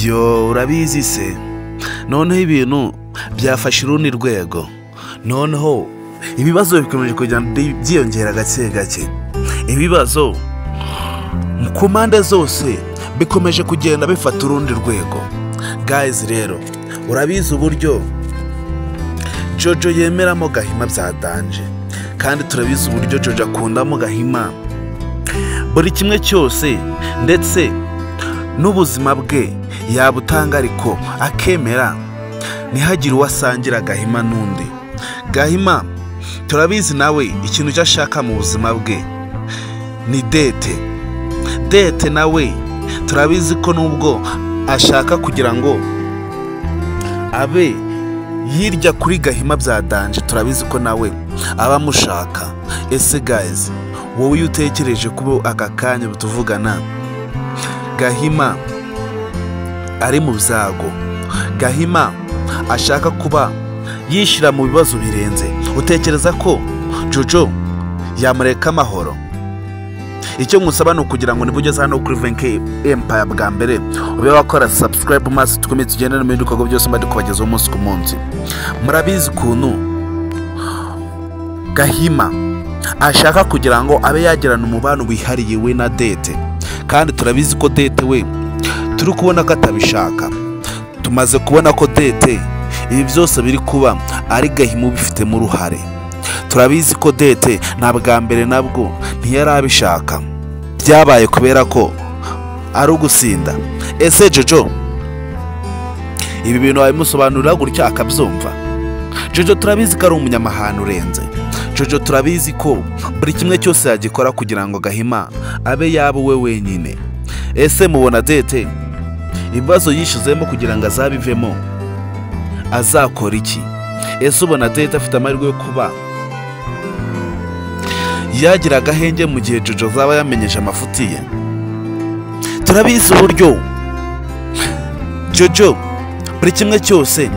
yo urabizi se noneho ibintu byafashe urundi rwego noneho ibibazo bikomeje kugenda byiyongera gake gake ibibazo ku mpande zose bikomeje kugenda bifata urundi rwego gayizi rero urabizi uburyo jojo yemeramo gahima byadanje kandi turabizi uburyo jojo akundamo gahima buri kimwe cyose ndetse n'ubuzima bwe yabutanga ariko akemera ntihagire uwo asangira gahima n'undi gahima turabizi nawe ikintu icyo ashaka mu buzima bwe ni dete dete nawe turabizi ko nubwo ashaka kugira ngo abe hirya kuri gahima bya danje turabizi ko nawe aba amushaka ese gayizi wowe iyo utekereje kuba aka kanya tuvugana gahima ari mu byago gahima ashaka kuba yishyira mu bibazo birenze utekereza ko jojo yamureka amahoro icyo musaba ni ukugira ngo ugeze hano kuri venke empaya bwa mbere ube wakora sabusikarayibu maze dukomeze tugende no mu bindi bikorwa byose mba kubagezaho umunsi ku munsi murabizi ukuntu gahima ashaka kugira ngo abe yagirana umubano wihariye we na dete kandi turabizi ko dete we turi kubona ko atabishaka tumaze kubona ko dete ibi byose biri kuba ari gahima ubifitemo uruhare turabizi ko dete na bwa mbere nabwo ntiyari abishaka byabaye kubera ko ari ugusinda ese jojo ibi bintu wabimusobanurira gutya akabyumva jojo turabizi ko ari umunyamahanga urenze jojo turabizi ko buri kimwe cyose yagikora kugira ngo gahima abe yaba we wenyine ese mubona dete ibibazo yishyizemo kugira ngo azabivemo azakora iki ese ubona dete afite amahirwe yo kuba yagira agahenge mu gihe jojo zaba yamenyesha amafuti ye turabizi uburyo jojo buri kimwe cyose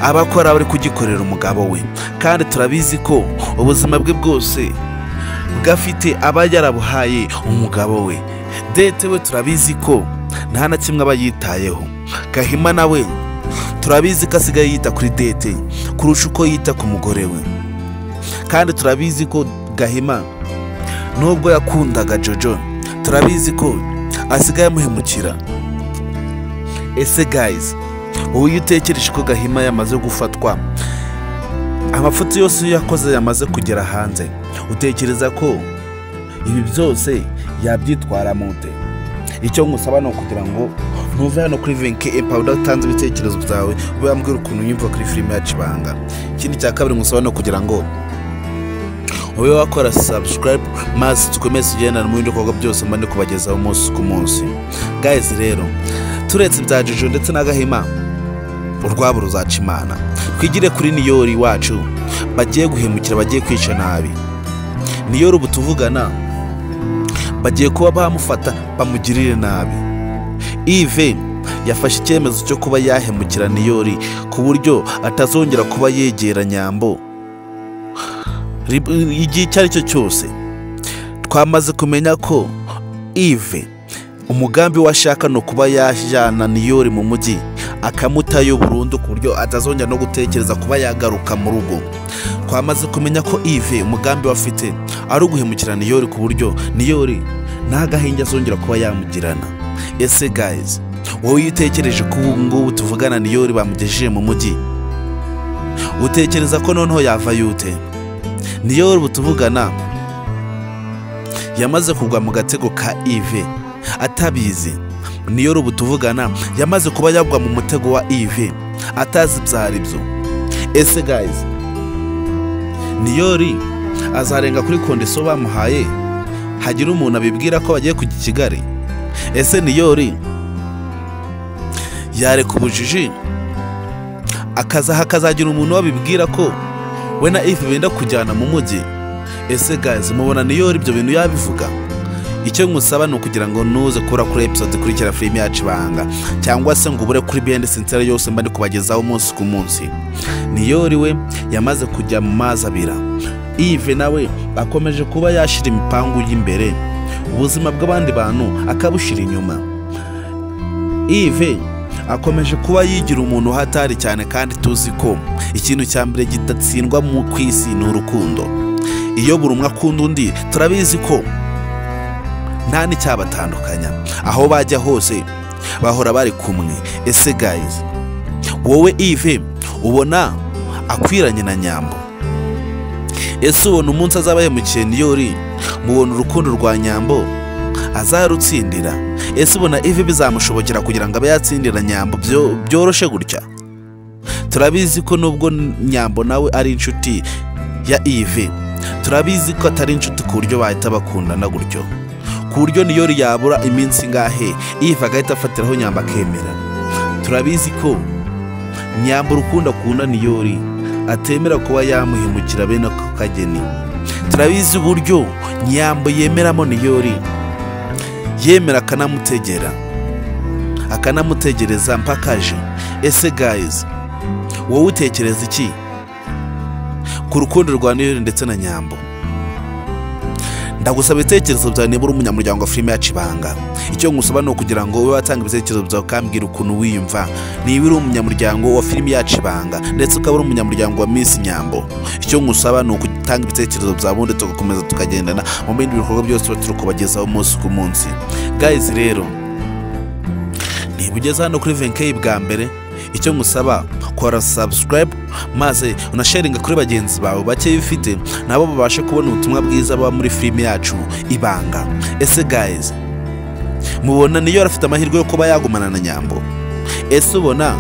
aba akora bari kugikorera umugabo we kandi turabizi ko ubuzima bwe bwose bwafite aba yarabuhaye umugabo we dete we turabizi ko nta na kimwe aba yitayeho gahima nawe turabizi ko asigaye yita kuri dete kurusha uko yita ku mugore we kandi turabizi ko gahima nubwo yakundaga jojo turabizi ko asigaye amuhemukira ese gayizi ubu iyo utekereje ko gahima yamaze gufatwa amafuti yose iyo yakoze yamaze kugera hanze utekereza ko ibi byose yabyitwara mute icyo ngusaba ni ukugira ngo ntuve hano kuri venke empawe udatanze ibitekerezo byawe ube wambwira ukuntu yumva kuri filime ya kibanga ikindi cya kabiri ngusaba ni ukugira ngo ube wakora sabusikarayibu maze dukomeze tugendana mu bindi bikorwa byose mbone kubagezaho umunsi ku munsi gayizi rero turetse ibya jojo ndetse n'agahima urwabo ruzaca imana twigire kuri niyori wacu bagiye guhemukira bagiye kwica nabi niyori ubu tuvugana bagiye kuba bamufata bamugirire nabi ive yafashe icyemezo cyo kuba yahemukira niyori ku buryo atazongera kuba yegera nyambo igihe icyo ari cyo cyose twamaze kumenya ko ive umugambi we ashaka ni ukuba yajyana niyori mu mujyi akamutayo burundu ku buryo atazongera no gutekereza kuba yagaruka mu rugo twamaze kumenya ko ive umugambi we afite ari uguhemukira niyori ku buryo niyori nta gahinge azongera kuba yamugirana ese gayizi wowe iyo utekereje ko ubu ngubu tuvugana niyori bamugejeje mu mujyi utekereza ko noneho yava yute niyo ubu tuvugana yamaze kugwa mu gatego ka ive atabizi niyo ubu tuvugana yamaze kuba yagwa mu mutego wa ive atazi ibyo ari byo ese gayizi niyori azarenga kuri kondeso bamuhaye hagira umuntu abibwira ko bagiye kujya i kigali ese niyori yareka ubujiji akazaha akazagira umuntu wabibwira ko we na ifu benda kujyana mu mujyi ese gayizi mubona niyo ibyo bintu yabivuga icyo ngusaba ni ukugira ngo ntuze kubura kuri episode ikurikira filime yacu ibanga cyangwa se ngo ubure kuri biyende sinsere yose mba ndi kubagezaho umunsi ku munsi niyo we yamaze kujya mu mazi abira ive nawe akomeje kuba yashyira imipangu y'imbere ubuzima bw'abandi bantu akabushyira inyuma ive akomeje kuba yigira umuntu uhatari cyane kandi tuzi ko ikintu cya mbere gidatsindwa mu ku isi ni urukundo iyo buri umwe akunda undi turabizi ko nta n'icyabatandukanya aho bajya hose bahora bari kumwe ese gayizi wowe ive ubona akwiranye na nyambo ese ubona umunsi azaba yamukiye niyo uri mubona urukundo rwa nyambo azarutsindira ese ubona ivi bizamushobokera kugira ngo abe yatsindira nyambo byo- byoroshye gutya turabizi ko nubwo nyambo nawe ari inshuti ya ivi turabizi ko atari inshuti ku buryo bahita bakundana gutyo ku buryo niyo yabura iminsi ingahe ivi agahita afatiraho nyambo akemera turabizi ko nyambo urukundo akunda niyori atemera kuba yamuhemukira bene ako kageni turabizi uburyo nyambo yemeramo niyori yemera akanamutegera akanamutegereza mpaka aje ese gayizi wowe utekereza iki ku rukundo rwa niyori ndetse na nyambo ndagusaba ibitekerezo byawe niba uri umunyamuryango wa filime yacu ibanga icyo ngusaba ni ukugira ngo ube watanga ibitekerezo byawe ukambwira ukuntu wiyumva niba uri umunyamuryango wa filime yacu ibanga ndetse ukaba uri umunyamuryango wa minsi nyambo icyo ngusaba ni ugutanga ibitekerezo byawe ubundi tugakomeza tukagendana mu bindi bikorwa byose tuba turi kubagezaho umunsi ku munsi gayizi rero niba ugeze hano kuri venkeyi bwa mbere icyo ngusaba kora sabusikarayibu maze unasharinga kuri bagenzi bawe bake bifite nabo babashe kubona ubutumwa bwiza buba muri filime yacu ibanga ese gayizi mubona niyo afite amahirwe yo kuba yagumana na nyambo ese ubona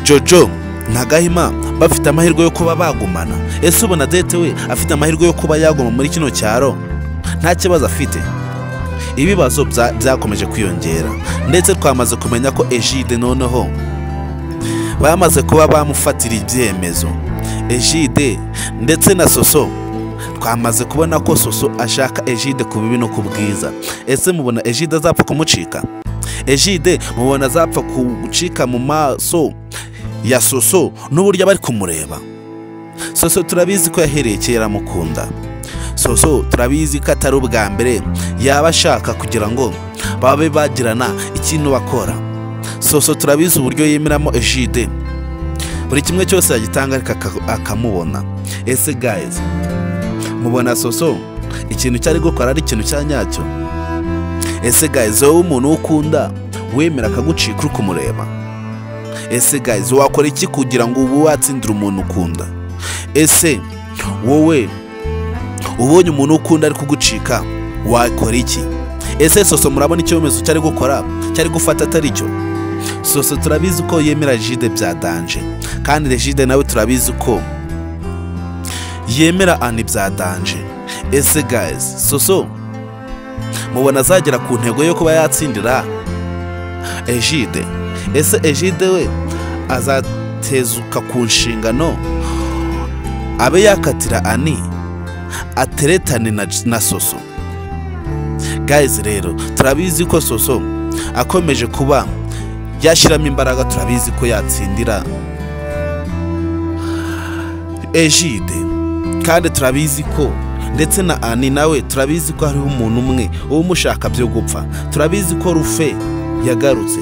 jojo na gahima bafite amahirwe yo kuba bagumana ese ubona dete we afite amahirwe yo kuba yaguma muri kino cyaro nta kibazo afite ibibazo bya- byakomeje kwiyongera ndetse twamaze kumenya ko ejide noneho bamaze kuba bamufatira ibyemezo ejide ndetse na soso twamaze kubona ko soso ashaka ejide ku bibi no ku bwiza ese mubona ejide azapfa kumucika ejide mubona azapfa gucika mu maso ya soso n'uburyo abari kumureba soso turabizi ko yahereye kera amukunda soso turabizi ko atari ubwa mbere yaba ashaka kugira ngo babe bagirana ikintu bakora soso turabizi uburyo yemeramo ejide buri kimwe cyose yagitanga ariko aka- akamubona ese gayizi mubona soso ikintu cyari gukora ari ikintu cya nyacyo ese gayizi wowe umuntu wo ukunda wemera akagucika uri kumureba ese gayizi wakora iki kugira ngo ube watsindira umuntu ukunda ese wowe ubonye umuntu ukunda ari kugucika wakora iki ese soso murabona icyemezo cyari gukora cyari gufata atari cyo soso turabizi ko yemera jide bya danje kandi regide nawe turabizi ko yemera ani bya danje ese gayizi soso mubona azagera ku ntego yo kuba yatsindira ejide ese ejide we azatezuka ku nshingano abe yakatira ani ateretane na, na soso gayizi rero turabizi ko soso akomeje kuba yashyiramo imbaraga turabizi ko yatsindira ejide kandi turabizi ko ndetse na ani nawe turabizi ko hariho umuntu umwe uba umushaka byo gupfa turabizi ko rufe yagarutse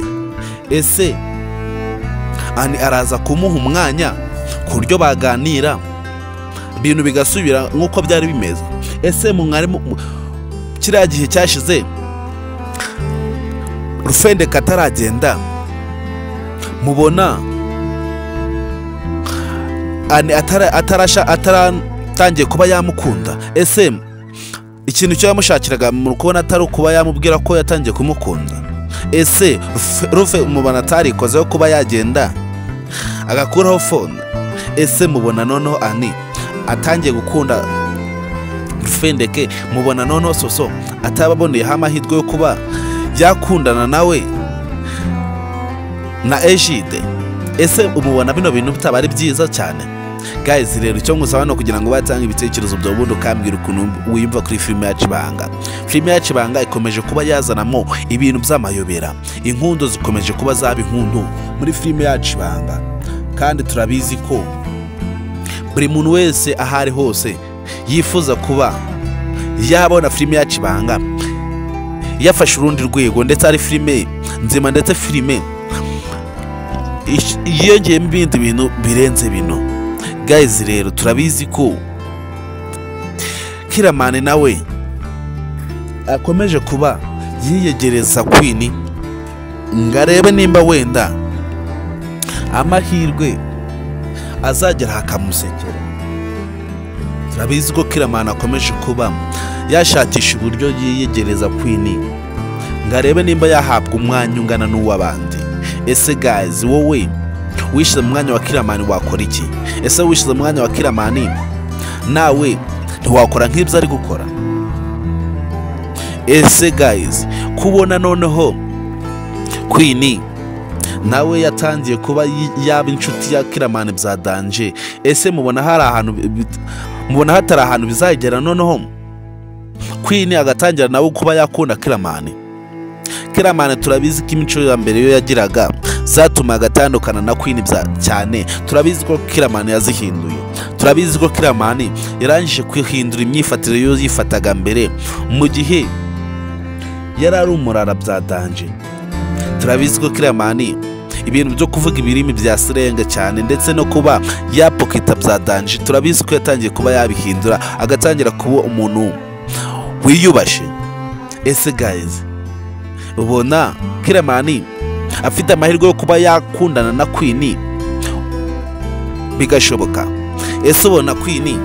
ese ani araza kumuha umwanya ku buryo baganira ibintu bigasubira nk'uko byari bimeze ese mu mwarimu mu- kiriya gihe cyashize rufendeka ataragenda mubona ani atara- atarasha ataratangiye kuba yamukunda ese ikintu cyo yamushakiraga mu kubona atari ukuba yamubwira ko yatangiye kumukunda ese Rufe- rufe umubona atarikozeho kuba yagenda agakuraho fone ese mubona noneho ani atangiye gukunda rufendeke mubona noneho soso atababoneraho amahirwe yo kuba yakundana nawe na ejide ese umubona bino bintu bitaba ari byiza cyane gayizi rero icyo ngusaba ni ukugira ngo batanga ibitekerezo bya ubundi ukambwira ukuntu wiyumva kuri filime yacu ibanga filime yacu ibanga ikomeje kuba yazanamo ibintu by'amayobera inkundo zikomeje kuba zaba inkundu muri filime yacu ibanga kandi turabizi ko buri muntu wese aho ari hose yifuza kuba yabona filime yacu ibanga yafashe urundi rwego ndetse ari filime nzima ndetse filime yiyongeyemo ibindi bintu birenze bino gayizi rero turabizi ko kiramani nawe akomeje kuba yiyegereza kwini ngo arebe nimba wenda amahirwe azagera hakamusekera turabizi ko kiramani akomeje kuba yashakisha uburyo yiyegereza kwini ngo arebe nimba yahabwa umwanya ungana n'uw'abandi ese gazi wowe wishyize mu mwanya wa kiramani wakora iki ese wishyize mu mwanya wa kiramani nawe ntiwakora nk'ibyo ari gukora ese gayizi kubona noneho kwini nawe yatangiye kuba yaba inshuti ya kiramani bya danje ese mubona hari ahantu mubona hatari ahantu bizagera noneho kwini agatangira nawe kuba yakunda kiramani kiramani turabizi ko imico ya mbere yo yagiraga zatumaga atandukana na kwini cyane turabizi ko kiramani yazihinduye turabizi ko kiramani yarangije kwihindura imyifatire yo yifataga mbere mu gihe yari ari umurara bya danje turabizi ko kiramani ibintu byo kuvuga ibirimi bya sirenga cyane ndetse no kuba yapokita bya danje turabizi ko yatangiye kuba yabihindura agatangira kuba umuntu wiyubashe ese gayizi ubona kiramani afite amahirwe yo kuba yakundana na kwini bigashoboka ese ubona kwini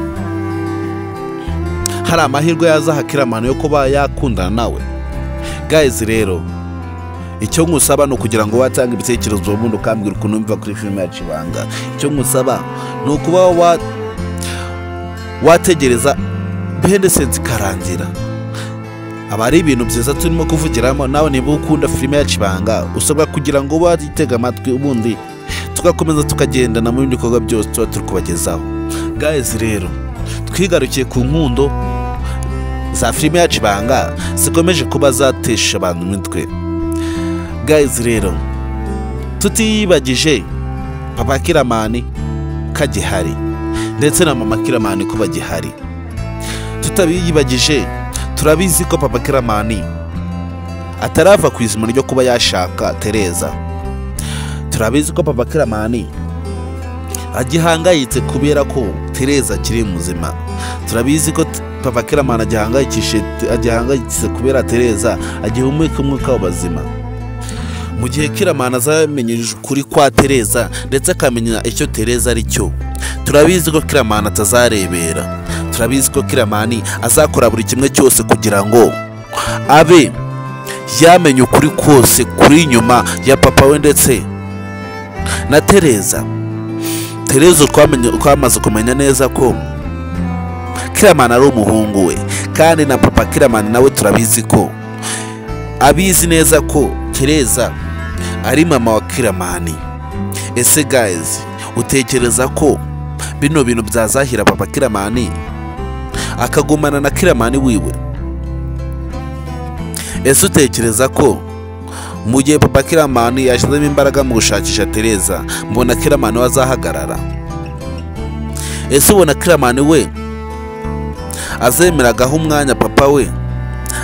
hari amahirwe yazaha kiramani yo kuba yakundana nawe gayizi rero icyo ngusaba ni ukugira ngo watange ibitekerezo ubundi ukambwira ukuntu mva kuri filime yacu ibanga icyo ngusaba ni ukuba wategereza bendesense ikarangira aba ari ibintu byiza turimo kuvugiramo nawe niba ukunda filime yacu ibanga usabwa kugira ngo wayitege amatwi ubundi tugakomeza tukagendana mu bindi bikorwa byose tuba turi kubagezaho gayizi rero twigarukiye ku nkundo za filime yacu ibanga zikomeje kuba zatesha abantu imitwe gayizi rero tutiyibagije papa kiramani kagihari ndetse na mama kiramani ko bagihari tutabiyibagije turabizi ko papa kiramani atarava ku izima ryo kuba yashaka tereza turabizi ko papa kiramani agihangayitse kubera ko tereza akiri muzima turabizi ko papa kiramani agihangayitse kubera tereza agihumeka umwuka w'abazima mu gihe kiramana azamenyereje ukuri kwa tereza ndetse akamenya icyo tereza ari cyo turabizi ko kiramana atazarebera turabizi ko kiramani azakora buri kimwe cyose kugira ngo abe yamenya ukuri kose kuri inyuma ya papa we ndetse na tereza tereza twamaze kumenya neza ko kiramana ari umuhungu we kandi na papa kiramani nawe turabizi ko abizi neza ko tereza ari mama wa kiramani ese gayizi utekereza ko bino bintu byazahira papa kiramani akagumana na kiramani wiwe ese utekereza ko mu gihe papa kiramani yashyizemo imbaraga mu gushakisha tereza mbona kiramani we azahagarara ese ubona kiramani we azemeragaho umwanya papa we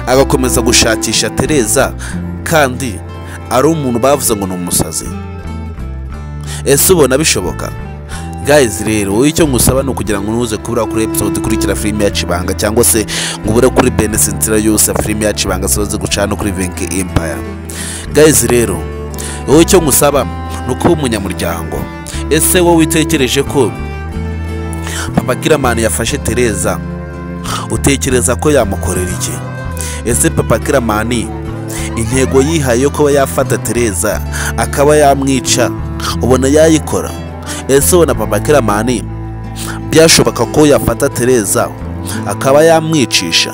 agakomeza gushakisha tereza kandi ari umuntu bavuze ngo ni umusazi ese ubona bishoboka gayizi rero wowe icyo ngusaba ni ukugira ngo ntuze kubura kuri episode ikurikira filime ya cibanga cyangwa se ngo ubure kuri benesentira yose filime ya cibanga ziba gucana kuri venke empire gayizi rero wowe icyo ngusaba ni ukuba umunyamuryango ese wowe witekereje ko papa kiramani yafashe tereza utekereza ko yamukorera iki ese papa kiramani intego yihaye yo kuba yafata tereza akaba yamwica ubona yayikora ese ubona papa kiramani byashoboka ko yafata tereza akaba yamwicisha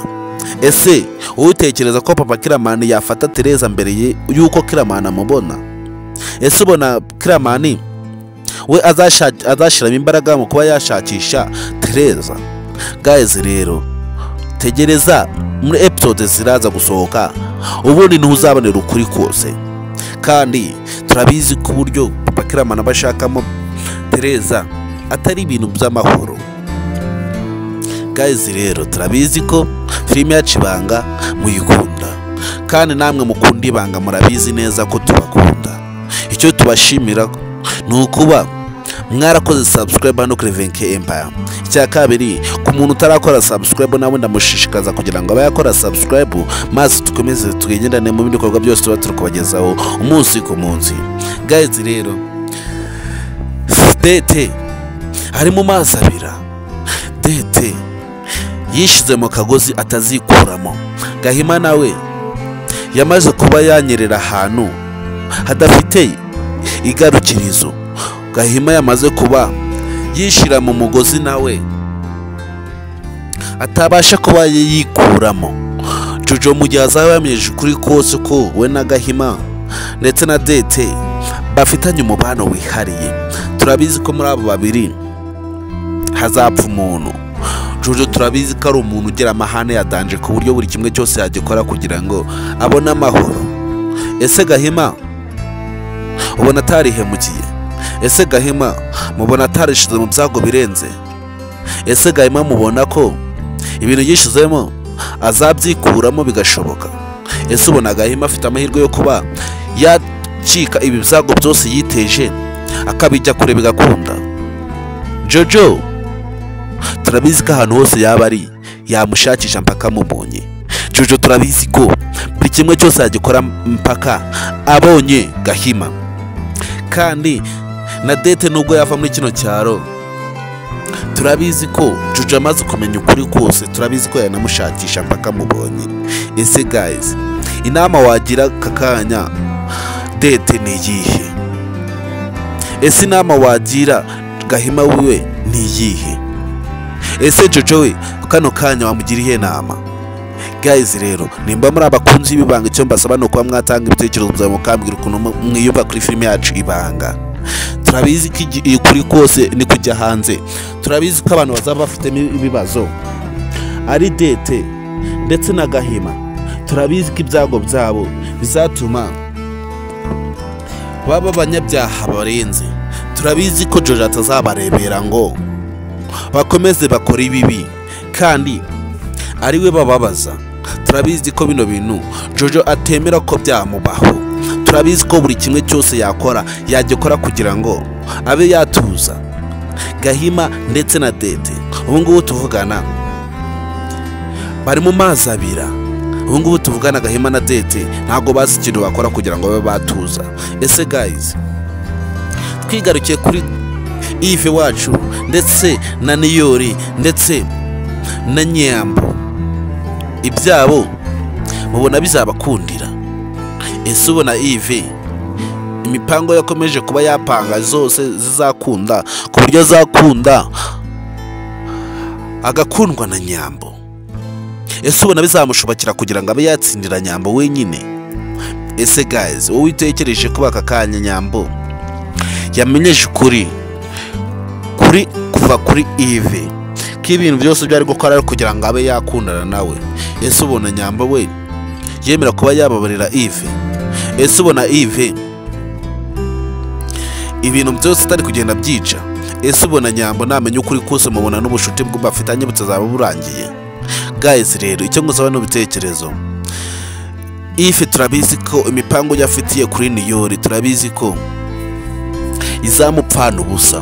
ese utekereza ko papa kiramani yafata tereza mbere y'uko kiramani amubona ese ubona kiramani we azashyiramo imbaraga mu kuba yashakisha tereza gayizi rero tegereza muri episode ziraza gusohoka ubundi ntuzabonera ukuri kose kandi turabizi ko uburyo papa kiramana bashakamo tereza atari ibintu by'amahoro gayizi rero turabizi ko filime yacu ibanga muyikunda kandi namwe mukunda ibanga murabizi neza ko tubakunda icyo tubashimira ni ukuba mwarakoze sabusikarayiba no kuri venke empaya icya kabiri ku muntu utarakora sabusikarayibu nawe ndamushishikaza kugira ngo abe yakora sabusikarayibu maze dukomeze twigendane mu bindi bikorwa byose tuba turi kubagezaho umunsi ku munsi gayizi rero dete ari mu mazi abira dete yishyize mu kagozi atazikuramo gahima nawe yamaze kuba yanyerera ahantu hadafite igarukirizo gahima yamaze kuba yishyira mu mugozi nawe atabasha kuba yikuramo jojo mu gihe azaba yamenyeje ukuri kose ko we na gahima ndetse na dete bafitanye umubano wihariye turabizi ko muri abo babiri hazapfa umuntu jojo turabizi ko ari umuntu ugira amahane yadanje ku buryo buri kimwe cyose yagikora kugira ngo abone amahoro ese gahima ubona atarihemukiye ese gahima mubona atarishyize mu byago birenze ese gahima mubona ko ibintu yishyizemo azabyikuramo bigashoboka ese ubona gahima afite amahirwe yo kuba yacika ibi byago byose yiteje akabijya kure bigakunda jojo turabizi ko ahantu hose yaba ari yamushakisha mpaka amubonye jojo turabizi ko buri kimwe cyose yagikora mpaka abonye gahima kandi na dete nubwo yava muri kino cyaro turabizi ko jojo amaze kumenya ukuri kose turabizi ko yanamushakisha mpaka amubonye ese gayizi inama wagira aka kanya dete ni iyihe ese inama wagira gahima wiwe ni iyihe ese jojo we kano kanya wamugira iyihe nama gayizi rero nimba muri abakunzi b'ibanga icyo mbasaba ni ukuba mwatanga ibitekerezo byawe mukambwira ukuntu mwiyumva kuri filime yacu ibanga turabizi ko ukuri kose ni kujya hanze turabizi ko abantu bazaba bafitemo ibibazo ari dete ndetse na gahima turabizi ko ibyago byabo bizatuma baba abanyabyaha barenze turabizi ko jojo atazabarebera ngo bakomeze bakore ibibi kandi ariwe bababaza turabizi ko bino bintu jojo atemera ko byamubaho turabizi ko buri kimwe cyose yakora yagikora kugira ngo abe yatuza gahima ndetse na dede ubu ngubu tuvugana bari mu mazi abira ubu ngubu tuvugana gahima na dede ntabwo bazi ikintu bakora kugira ngo babe batuza ese gayizi twigarukiye kuri ive wacu ndetse na niyori ndetse na nyambo ibyabo mubona bizabakundira ese ubona ivi imipango yakomeje kuba yapanga zose zizakunda ku buryo azakunda agakundwa na nyambo ese ubona bizamushobokera kugira ngo abe yatsindira nyambo wenyine ese gayizi wowe utekereje kuba aka kanya nyambo yamenyeje ukuri kuri kuva kuri ivi ko ibintu byose byari gukora kugira ngo abe yakundana nawe ese ubona nyambo we yemera kuba yababarira ivi ese ubona ive ibintu byose itari kugenda byica ese ubona nyambo ntamenya ukuri kose mubona n'ubucuti bafitanye butazaba burangiye gayizi rero icyo ngusaba n'ibitekerezo ife turabizi ko imipango yafitiye kuri niyori turabizi ko izamupfana ubusa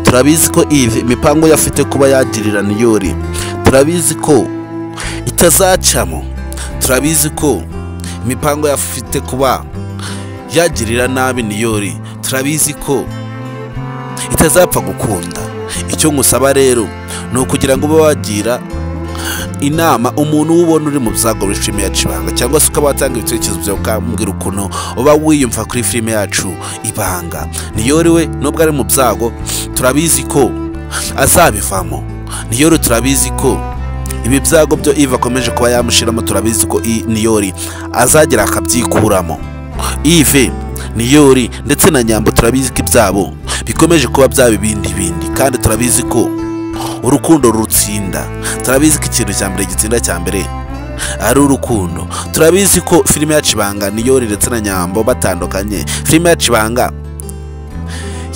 turabizi ko ive imipango yafite kuba yagirira niyori turabizi ko itazacamo turabizi ko imipango yafite kuba yagirira nabi niyori turabizi ko itazapfa gukunda icyo ngusaba rero ni ukugira ngo ube wagira inama umuntu ubona uri mu byago muri filime yacu ibanga cyangwa se ukaba watanga ibitekerezo byawe ukambwira ukuntu uba wiyumva kuri filime yacu ibanga niyori we nubwo ari mu byago turabizi ko azabivamo niyori turabizi ko ibi byago byo iva akomeje kuba yamushyiramo turabizi ko niyori azagera akabyikuramo ive niyori ndetse na nyambo turabizi ko ibyabo bikomeje kuba byaba ibindi bindi kandi turabizi ko urukundo rutsinda turabizi ko ikintu cya mbere gitsinda cya mbere ari urukundo turabizi ko filime yacu ibanga niyori ndetse na nyambo batandukanye filime yacu ibanga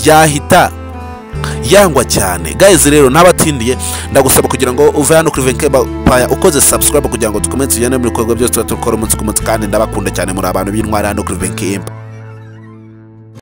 yahita yangwa cyane gayizi rero n'abatindiye ndagusaba kugira ngo uve hano kuri venke paya ukoze subscribe kugira ngo dukomeze tugende mu bikorwa byose tuba dukora umunsi ku munsi kandi ndabakunda cyane muri abantu b'intwari hano kuri venke